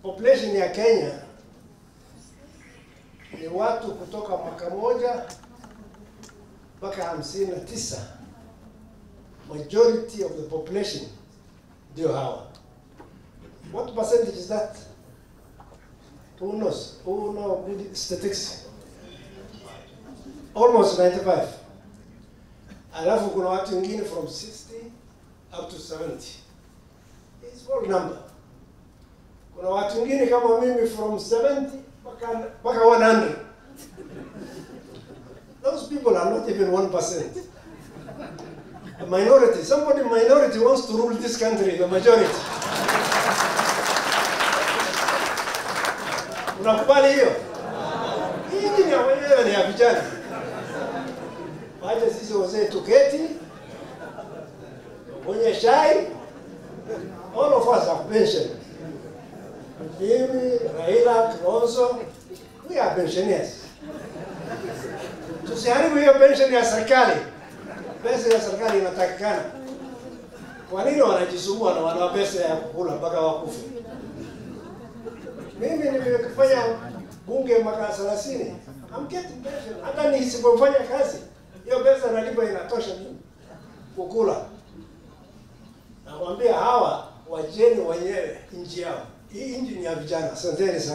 population ya Kenya ni watu kutoka mwaka moja mpaka hamsini na tisa. Majority of the population ndio hawa. What percentage is that? Who knows? Who know good statistics? Almost 95. Alafu kuna watu wengine from 60 up to 70. It's small number. Kuna watu wengine kama mimi from 70 mpaka mpaka 100. Those people are not even 1%. A minority, somebody minority wants to rule this country, the majority. Unakubali hiyo? Hii ni ya wenyewe ni ya vijana. Wacha sisi wazee tuketi, mwenye shai, all of us have pension. Mimi, Raila, Kalonzo, we are pensioners. Tusiharibu hiyo pension ya serikali. Pesa ya serikali inatakikana. Kwa nini wanajisumbua na wana pesa ya kukula mpaka wakufe? Mimi nimefanya bunge mwaka 30. I'm getting pension. Hata nisipofanya kazi, hiyo pesa nalipa inatosha mimi kukula. Nakwambia hawa wajeni wenyewe nchi yao. Hii nchi ni ya vijana. Asanteni sana.